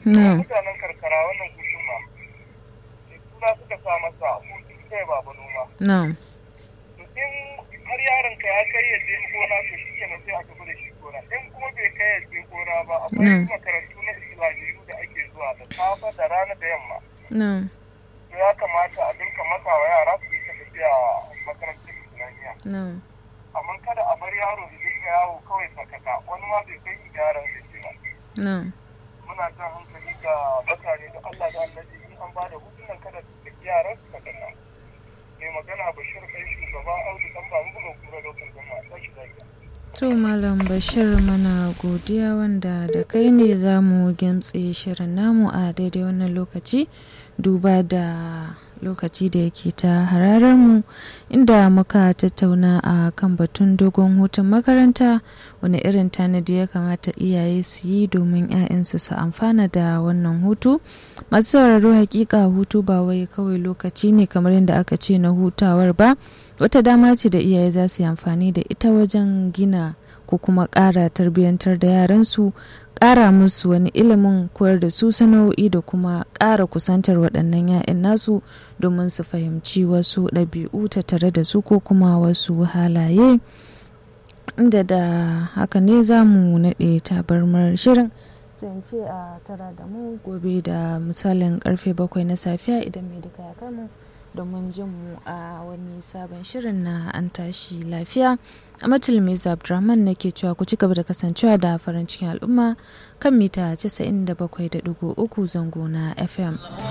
na'am mutanen karkara wannan hutun ma suna suka sa masa hutun kai ba noma na'am to in har yaron ka ya kai ya je gona to shi kenan sai a tafi da shi gona in kuma bai kai ya je gona ba akwai Mm. makarantu na islamiyu da ake zuwa da safe da rana da yamma na'am to ya kamata a dinka masa wa yara su yi ta tafiya makarantar islamiyya na'am amma kada a bar yaro da dinga yawo kawai sakaka wani ma bai kai yaron da ce ba na'am muna jan hankali ga mutane da Allah da annabi in an bada hutunan kada su saki yaran su sakaka mai magana bashir ɗan shugaba audu ɗan babu buga kura lokacin jama'a tashi lafiya To Malam Bashir mana godiya wanda da kai ne za mu gimtse shirin namu a daidai wannan lokaci duba da lokaci da yake ta hararar mu inda muka tattauna a kan batun dogon hutun makaranta wani irin tanadi ya kamata iyaye su yi domin 'ya'yansu su amfana da wannan hutu masu sauraro hakika hutu ba wai kawai lokaci ne kamar yadda aka ce na hutawar ba wata dama ce da iyaye za su yi amfani da ita wajen gina ko kuma ƙara tarbiyyantar da yaransu ƙara musu wani ilimin koyar da su sana'o'i da kuma ƙara kusantar waɗannan 'ya'yan nasu domin su fahimci wasu ɗabi'u tattare da su ko kuma wasu halaye inda da haka ne za mu naɗe tabarmar shirin sai in ce a tara da mu gobe da misalin karfe bakwai na safiya idan mai duka ya kai mu domin jin mu a wani sabon shirin na an tashi lafiya a matulmiz abdurrahman nake cewa ku ci gaba da kasancewa da farin cikin al'umma kan mita 97.3 zango na fm